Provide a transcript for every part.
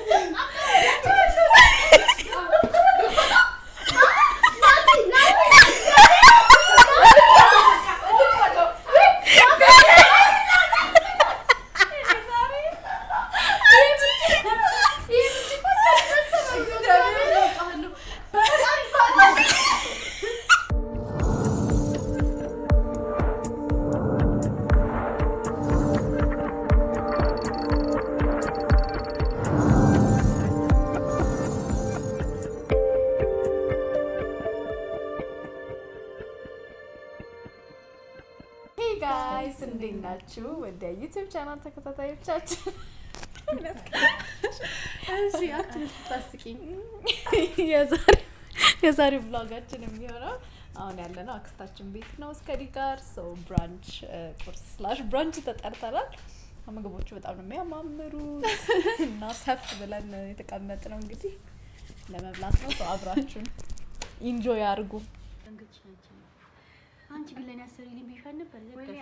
ሄይ ጋይስ እንዴት ናችሁ? ወደ ዩቲዩብ ቻናል ተከታታዮቻችን የዛሬው ብሎጋችን የሚሆነው አሁን ያለነው አክስታችን ቤት ነው። እስከዲ ጋር ሰው ብራንች ቁርስ ስላሽ ብራንች ተጠርተናል። ምግቦቹ በጣም ነው የሚያማምሩት እና ሰፍ ብለን የተቀመጥ ነው እንግዲህ ለመብላት ነው። ሰው አብራችሁን ኢንጆይ አድርጉ። አንቺ ግን ለኔ አሰሪልኝ ብዬሽ ነበር።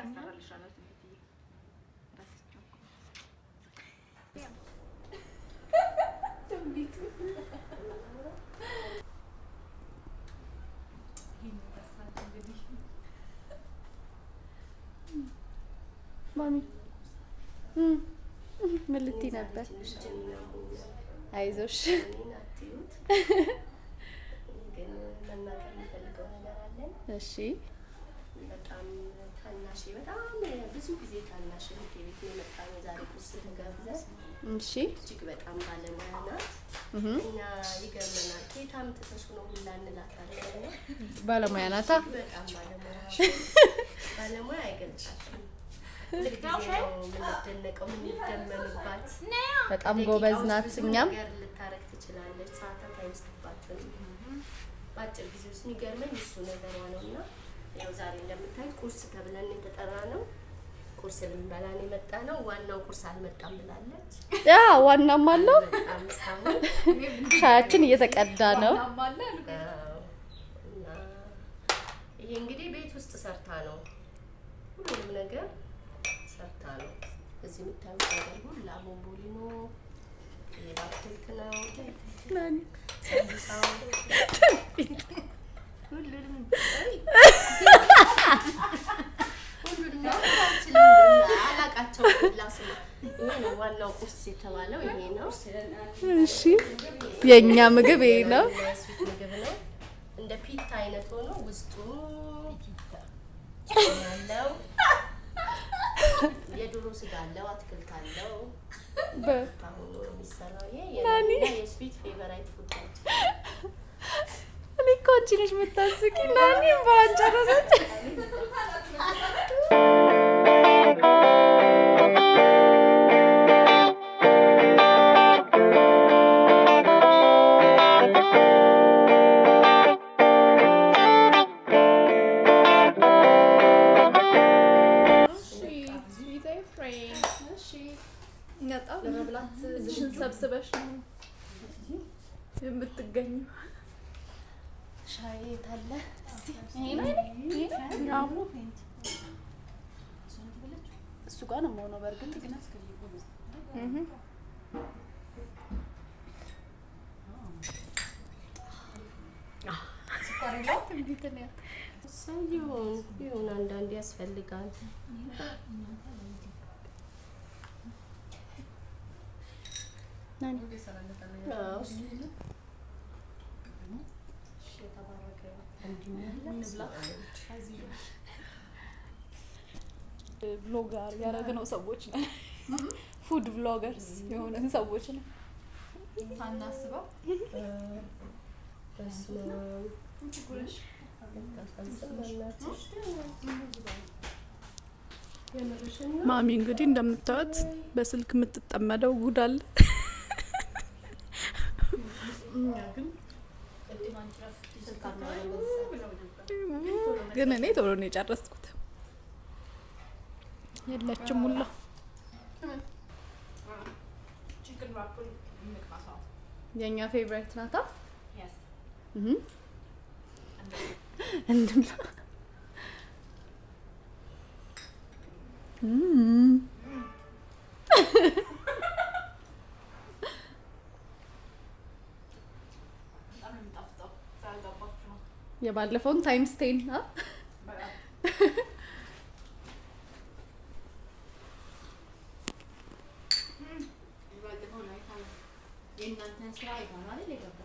ማሚ ምን ልትይ ነበር? አይዞሽ ግን መናገር የምፈልገው ነገር አለን። እሺ በጣም ታናሽ በጣም ብዙ ጊዜ ታናሽ እህቴ ቤት ነው የመጣ ነው ዛሬ ቁርስ ተጋብዘን እሺ እጅግ በጣም ባለሙያ ናት እህ እና ይገርመናል። ከየት አምጥተሽ ነው ሁላ እንላታለን እና ባለሙያ ናታ። በጣም ባለሙያ ባለሙያ አይገልጻትም። ልክ ነው የምንደነቀው የምንደመምባት በጣም ደቂቃ ጎበዝ ውስጥ ናት። ብዙ እኛም ነገር ልታረግ ትችላለች። ሰዓታት አይወስድባትም። በአጭር ጊዜ ውስጥ የሚገርመኝ እሱ ነገሯ ነው እና ያው ዛሬ እንደምታዩት ቁርስ ተብለን የተጠራ ነው። ቁርስ ልንበላ ነው የመጣ ነው። ዋናው ቁርስ አልመጣም ብላለች። ያ ዋናም አለው። በጣም እስካሁን ሻያችን እየተቀዳ ነው። አዎ። እና ይሄ እንግዲህ ቤት ውስጥ ሰርታ ነው ሁሉንም ነገር ሰርታ ነው። እዚህ የምታዩት ነገር ሁላ ቦምቦሊኖ ይሄ በአትክልት ነው ሰንሳው ሁሉንም አይ፣ ሁሉንም ነገር አልችልም፣ አላቃቸው ሁላ ስሙ። ይሄ ነው ዋናው ቁርስ የተባለው ይሄ ነው። እሺ የእኛ ምግብ ይሄ ነው። ስዊት ምግብ ነው። እንደ ፒታ አይነት ሆኖ ውስጡ ቺክን አለው፣ የዶሮ ስጋ አለው፣ አትክልት አለው። በ- አሁን የሚሰራው ይሄ የናኒና የስዊት ፌቨራይት ፉዳቸው እኔ እኮ አንቺ ነሽ የምታስቂ። ናኒ በአንጨረሰች ለመብላት እዚሽን ሰብስበሽ ነው የምትገኙ። ሻይ የት አለ? እሱ ጋር ነው የምሆነው። በእርግጥ እህ ሰው ይሁን ይሁን አንዳንዴ ያስፈልጋል። አዎ፣ እሱ ብሎገር ያደረግነው ሰዎች ነን። ፉድ ብሎገርስ የሆነን ሰዎች ነን። ሳናስበው በስመ አብ። በጣም በእናትሽ የምርሽን ነው? ማሚ እንግዲህ እንደምታዩት በስልክ የምትጠመደው ጉድ አለ። ግን እኔ ቶሎ ነው የጨረስኩት። የለችም ሁላ የእኛ ፌቨሪት ናታ። እህ እንድምላ የባለፈውን ታይምስ ቴን አ? የእናንተን ስራ ይሆናል የገባው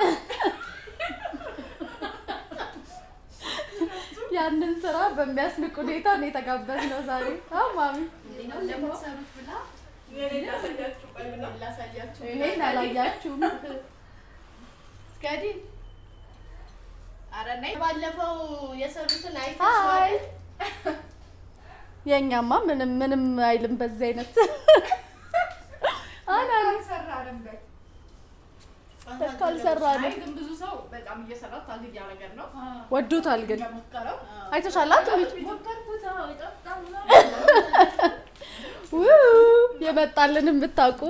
ያንን ስራ በሚያስንቅ ሁኔታ ነው የተጋበዝነው ዛሬ። አ ማሚ እንደምትሰሩት ብላ ላሳያችሁ እኔን አላያችሁም። እስከዲ ኧረ ነይ ባለፈው የሰሩትን አይ አይተሽዋል የእኛማ ምንም ምንም አይልም በዚህ አይነት አናኒ ካልሰራንም አይ ግን ብዙ ሰው በጣም እየሰራ ታግ እያደረገ ነው። ወዶታል ግን እንደሞከረው አይተሻላት ቤት ሞከርኩት አዎ ይጠጣል የመጣልንም ብታውቁ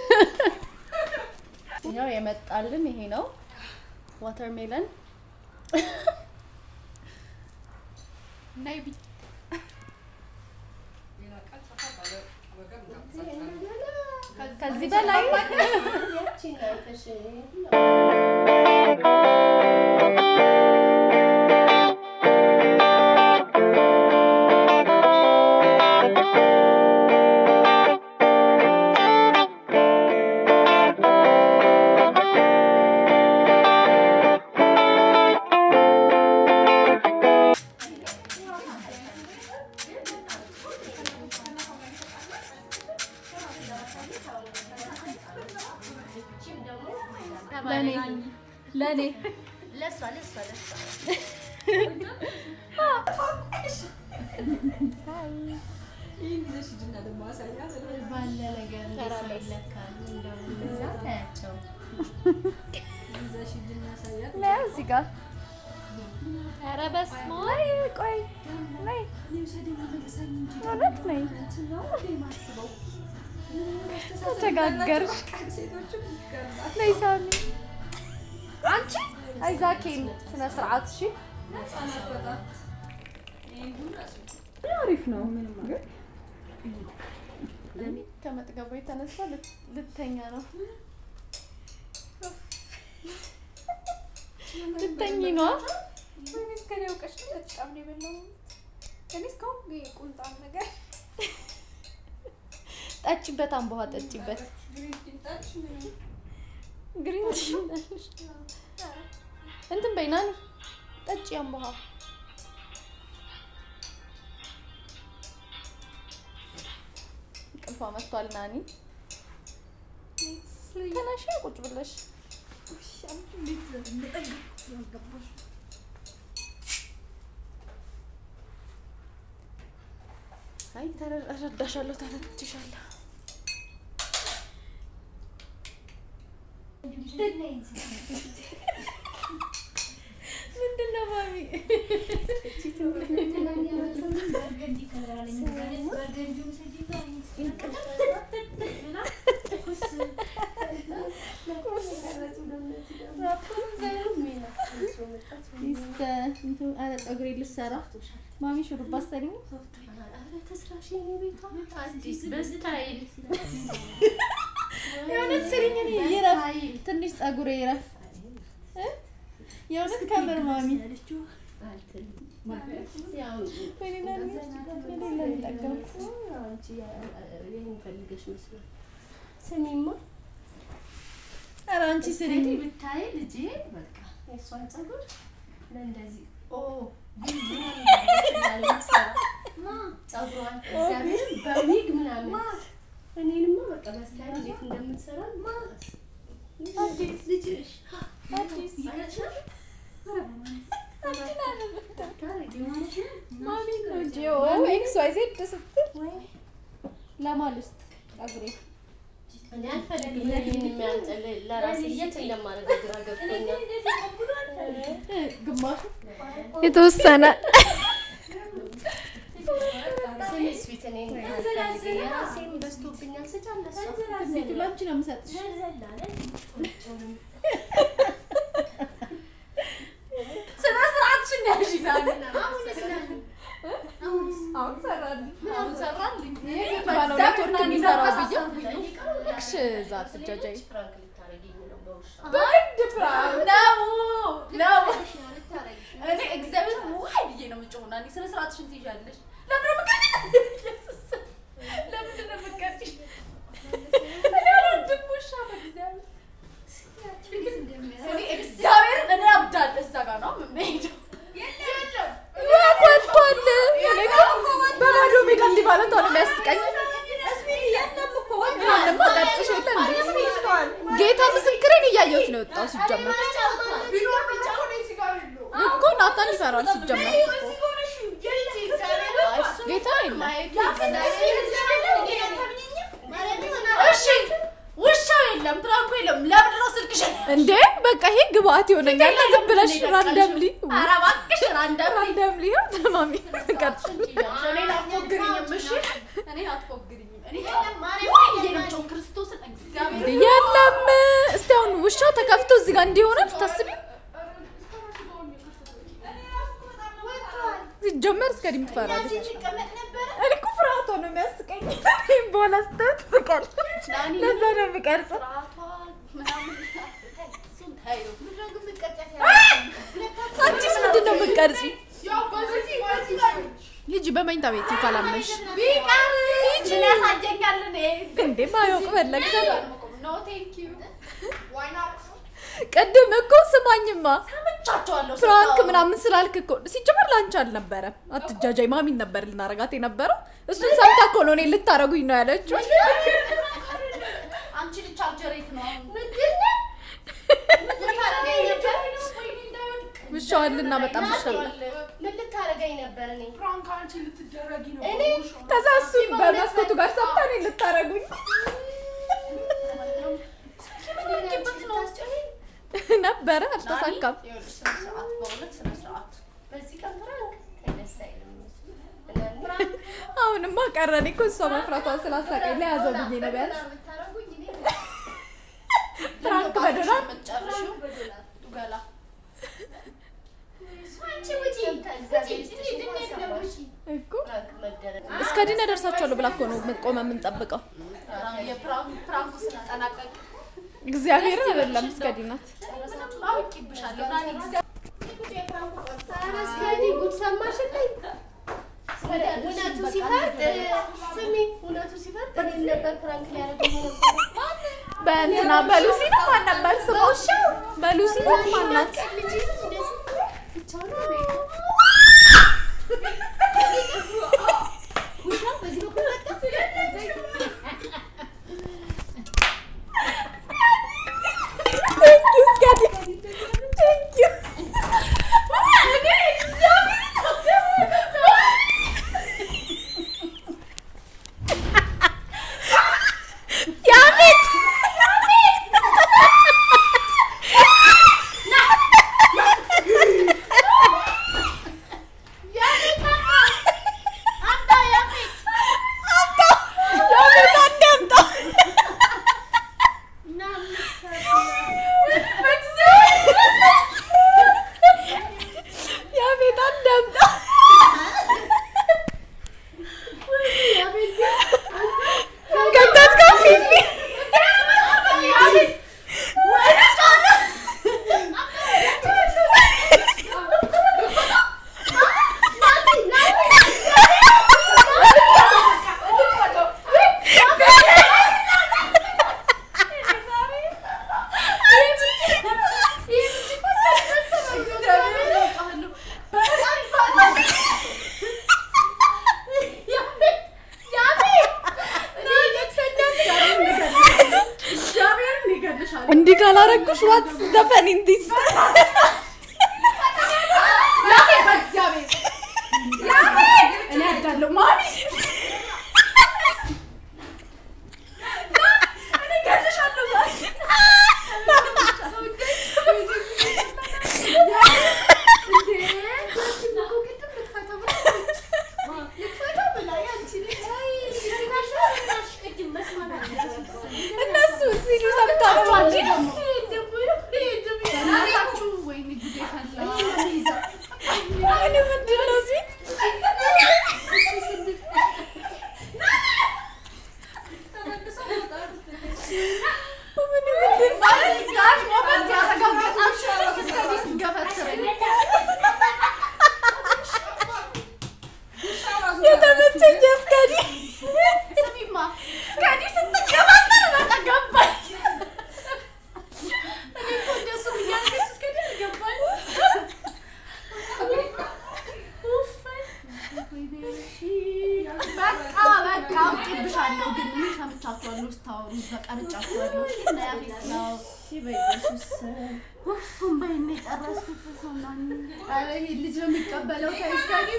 ያው የመጣልን ይሄ ነው ዋተርሜለን ናይ ቢ ከዚህ በላይ ያቺን አይተሽ ለኔ ለኔ ለሷ ለሷ ለሷ ባለ ነገር እንደሰው ይለካል። እንደው እንደዛ ታያቸው ለያ እዚህ ጋር ኧረ በስመ አብ ቆይ ነይ እውነት ነይ ተቸጋገርሽ ነይ ሳሚ አንቺ አይዛኬን ስነ ስርዓት እሺ አሪፍ ነው ከመጥገቡ የተነሳ ልት- ልተኛ ነው ልተኝ ነው እስከኔ አውቀሽ ነው በጣም ነው የበላው። እኔ እስካሁን ቁንጣን ነገር ጠጪበት አምቦሃ ጠጪበት ግሪን ቲ እንትን በይ ናኒ ጠጪ አምቦሃ እንቅልፏ መጥቷል ናኒ ተነሽ ቁጭ ብለሽ አይ ተረ- እረዳሻለሁ ተረድቼሻለሁ ምንድን ነው ማሚ ፀጉሬ ልሰራ ማሚ ሹሩባ አሰሪኝ ተስራሽ የኔ ቤቷ አዲስ በስታይል የእውነት ስሪኝ እኔ ይረፍ ትንሽ ፀጉሬ ይረፍ እ? የእውነት ከምር ማሚ ያው ወይኔ ናኒ የሌለ ጠገብኩ አንቺ ይሄን ፈልገሽ መስሎኝ ስሚማ ኧረ አንቺ ስሪኝ እንግዲህ ብታይ ልጄ በቃ የእሷን ፀጉር ለእንደዚህ ኦ ፀጉሯን እግዚአብሔርን በዊግ ምናምን እኔንማ በቃ በስታይል እንዴት እንደምትሰራ አዲስ ልጅ ነሽ አዲስ ማሚ ነው እንጂ ኦ ኤክስ ዋይ ዜድ ስትል ለማን ልስጥ ፀጉሬ እኔ አልፈልግም ለይህን የሚያንጠል ለራሴ የት እንደማደርገው ግራ ገብቶኛል እ፣ ግማሹ የተወሰነ ስሚ ስዊት እኔን አልፈልግም የራሴን በዝቶብኛል ስጫለ ሴቱላንቺ ነው የምሰጥሽ ስነ ስርዓትሽን ያዥ አሁን ሰራልኝ አሁን ሰራልኝ ባለ ሁለት ወርቅ የሚሰራው ብዬው እክሽ እዛ አትጃጃይ ፕራንክ ልታረጊኝ ነው በውሻ በግድ ፕራንክ ነው ነው እኔ እግዚአብሔር ዋይ ብዬ ነው የምጮኸው። ናኒ ስነ ስርዓትሽን ትይዣለሽ። ለምን ነው የምትቀጪኝ? ለምንድን ነው የምትቀጪኝ? እኔ አልወድም ውሻ በእግዚአብሔር እኔ እግዚአብሔርን እኔ አብዳለሁ። እዛ ጋር ነው የምሄደው። ወጥቷል። እኔ እኮ በባዶ ሜዳ እንዲህ ማለቷ ነው የሚያስቀኝ። ይሄንማ ቀርጽሽ የለ እንዴ? ጌታ ምስክሬን እያየሁት ነው የወጣው ሲጀመር እኮ ናታን ይፈራል ሲጀመር ጌታ የለም። እሺ ውሻው የለም፣ ፕራንኩ የለም። ለምንድን ነው ስልክሽ? እንዴ በቃ ይሄ ግብአት ይሆነኛል። ዝም ብለሽ ራንደምሊ ኧረ እባክሽ ራንደም ራንደምሊ ተማሚ ቀርጽ እኔን አትፎግሪኝም፣ እሺ? እኔን አትፎግሪኝም። እኔ ወይ ብዬ ነው የምጮኸው ክርስቶስን እግዚአብሔር የለም። እስቲ አሁን ውሻው ተከፍቶ እዚህ ጋር እንዲሆነ ታስቢ ሲጀመር እስከ ዲም ትፈራለች። እኔ እኮ ፍርሃቷ ነው የሚያስቀኝ። በኋላ ስተት ትቀርጽ ናኒ ለዛ ነው የምቀርጽ። ስርዓቷ ምናምን እሱን ተይው። አንቺስ ምንድን ነው የምትቀርጺ? ሂጂ በመኝታ ቤት ካላመሽ ቢቀር ምን ያሳየኛል? እኔ እንዴ ማወቅ ፈለግሽ? ኖ ቴንክ ዩ ቅድም እኮ ስማኝማ ሰምቻቸዋለሁ። ፍራንክ ስታወሩ። ምናምን ስላልክ እኮ ሲጀመር ላንቺ አልነበረም። አትጃጃይ ማሚን ነበር ልናረጋት የነበረው። እሱን ሰምታ እኮ ነው እኔ ልታረጉኝ ነው ያለችው። አንቺ ልጅ ቻርጀሬት ነው አሁን ውሻዋን ልናመጣም ይሻላል። ምን ልታረገኝ ነበር እኔ? እኔ ከዛ እሱ በመስኮቱ ጋር ሰምታ እኔ ልታረጉኝ ነበረ። አልተሳካም። ይኸውልሽ፣ ስነ ስርዓት በእውነት ስነ ስርዓት በዚህ ቀን ፍራንክ ተደስ አይልም እሱ። አሁንማ ቀረን እኮ እሷ መፍራቷን ስላሳቀኝ ለያዘው ብዬ ነው ቢያንስ ፍራንክ በዶላር የምትጨርሺው ገላ አንቺ ውጪ፣ ውጪ፣ ውጪ፣ ድንገት ነው ውጪ። እኮ ፍራንክ መደረግ እስከ ዲነ ደርሳችኋለሁ ብላ እኮ ነው ቆመ የምንጠብቀው። የፕራንኩ ስንጠናቀቅ እግዚአብሔር አይደለም እስከ ዲናት ጨረሳችሁ። አውቄብሻለሁ ናኒ እግዚአብሔር ኧረ እስከዲ ጉድ ሰማሽልኝ? እውነቱ ሲፈርድ ስሚ፣ እውነቱ ሲፈርድ እኔን ነበር ፍራንክ ሊያደርገኝ ነበር። በእንትና በሉሲ ነው ማን ነበር ስሟ? በሉሲ ነው ማናት? ልጅ እንደዚህ ብቻውን ነው ቤቱ። ውሻ በዚህ በኩል መጣ። Thank you, እስከ ዲ Thank you. ያቤት ያቤት አንዴ አምጣ። ያቤት አንዴ አምጣ። ከተትከው ፊፊ እንዲህ ካላረጉሽ ዋት ዘፈን እንዲስ እኔ አዳለሁ ማሚ እነሱ ሲሉ ሰምታ ነው እንጂ እኔ ምንድን ነው ሲል ማለት ጋር ሞመንት ያረጋገጣችሁ እስከዚህ ስገፈትረኝ እዛ ቀርጫችኋለሁ። ናያፊስ ነው። በኢየሱስ እምባዬን ነው የጨረስኩት። በስመአብ። ኧረ ይሄ ልጅ ነው የሚቀበለው ከይስካኒ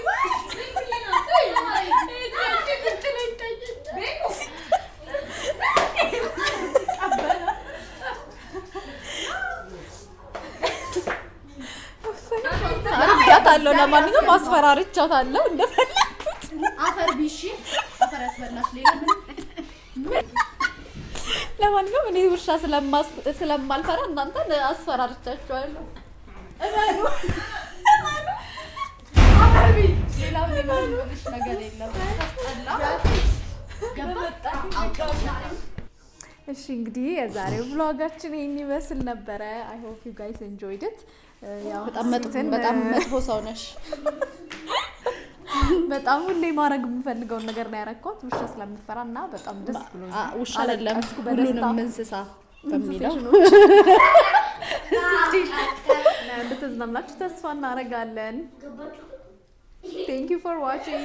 አርጊያታለሁ። ለማንኛውም አስፈራርቻታለሁ እንደፈለግኩት አፈር ቢሺ አፈር ያስበላሽ። ሌላ ምን ለማንኛውም እኔ ውሻ ስለማስ- ስለማልፈራ እናንተን አስፈራርቻችኋለሁ። አፈር ቢ ሌላ ሌላ ምንሽ ነገር የለም። ታስጠላ ገባ እሺ እንግዲህ የዛሬው ብሎጋችን ይህን ይመስል ነበረ። አይ ሆፕ ዩ ጋይስ ኤንጆይድ ኢት። ያው በጣም መጥፎ ስዊትን፣ በጣም መጥፎ ሰው ነሽ። በጣም ሁሌ ማድረግ የምፈልገውን ነገር ነው ያረኳት ውሻ ስለምፈራ እና በጣም ደስ ብሎ አ- ውሻ አይደለም አለቀስኩ በደስታ። ሁሉንም እንስሳ በሚለው እንድትዝናናችሁ ተስፋ እናደርጋለን። ቴንክ ዩ ፎር ዋቺንግ።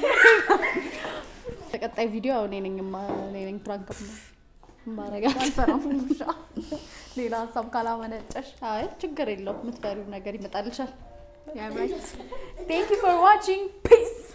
ተቀጣይ ቪዲዮ እኔ ነኝ ማ- እኔ ነኝ ፕራንክ ማረጋ አልፈራም ውሻ። ሌላ ሀሳብ ካላመነጨሽ አይ ችግር የለውም። የምትፈሪው ነገር ይመጣልሻል። ቴንክ ዩ ፎር ዋቺንግ ፒስ